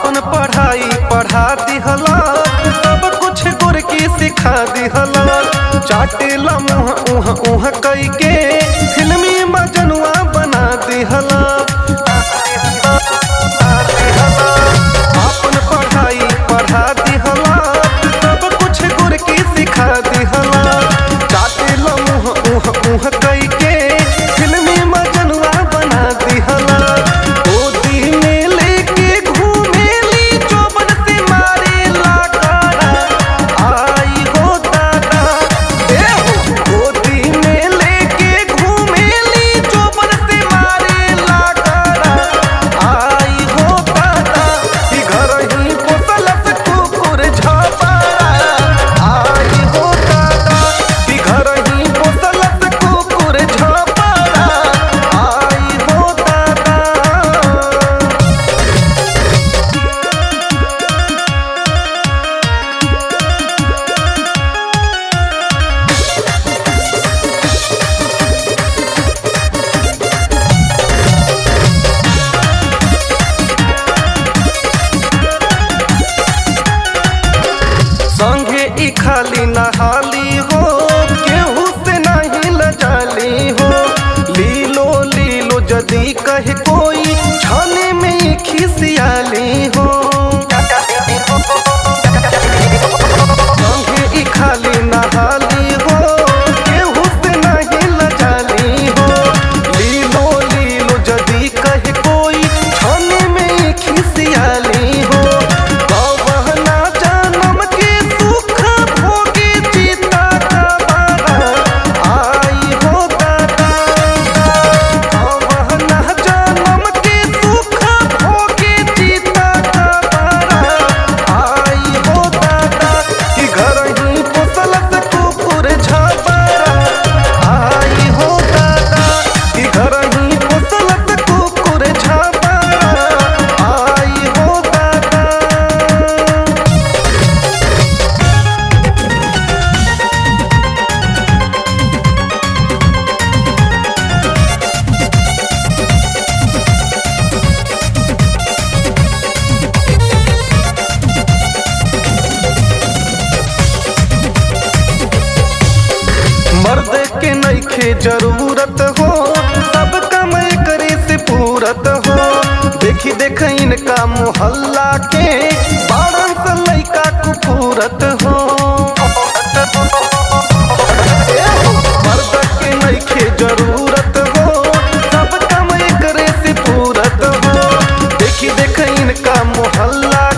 आपन पढ़ाई पढ़ा दिहला सब कुछ गुर की सिखा दिहला चाटेला मुँह उह उह कई के फिल्मी मजनुआ बना दिहला आपन पढ़ाई पढ़ा दिहला सब कुछ गुर की सिखा दिहला चाटेला मुँह उह उह कई के फिल्मी मजनुआ बना दिहला गोदी में लेके घूमेली चोबन से मारेला काड़ा आई हो दादा ए हो गोदी में लेके घूमेली चोबन से मारेला काड़ा आई हो दादा कि घर ही पोसलस कुकुर झपाड़ा आई हो दादा कि घर ही पोसलस कुकुर झपाड़ा आई हो दादा संगे ई खाली नहाली हो केहू से नहीं लजाली हो लीलो लीलो जदी कहे कोई छाने में ही खिसियाली हो संगे ई खाली नहाली हो केहू से नहीं लजाली हो लीलो लीलो जदी कहे कोई छाने में ही खिसियाली हो गवहना जन्म के सुख भोगे जीता का बारा आई हो दादा गवहना जन्म के सुख भोगे जीता का बारा आई हो दादा कि घर ही पोसलस कुकुर झपारा आई हो दादा कि घर ही पोसलस कुकुर झपारा आई हो दादा मर्द के नईखे जरूरत हो सब काम करे से पूरत हो देखी देख इनका मोहल्ला के बारह से लइका कुफूरत हो मर्द के नईखे जरूरत हो सब काम करे से पूरत हो देखी देख इनका मोहल्ला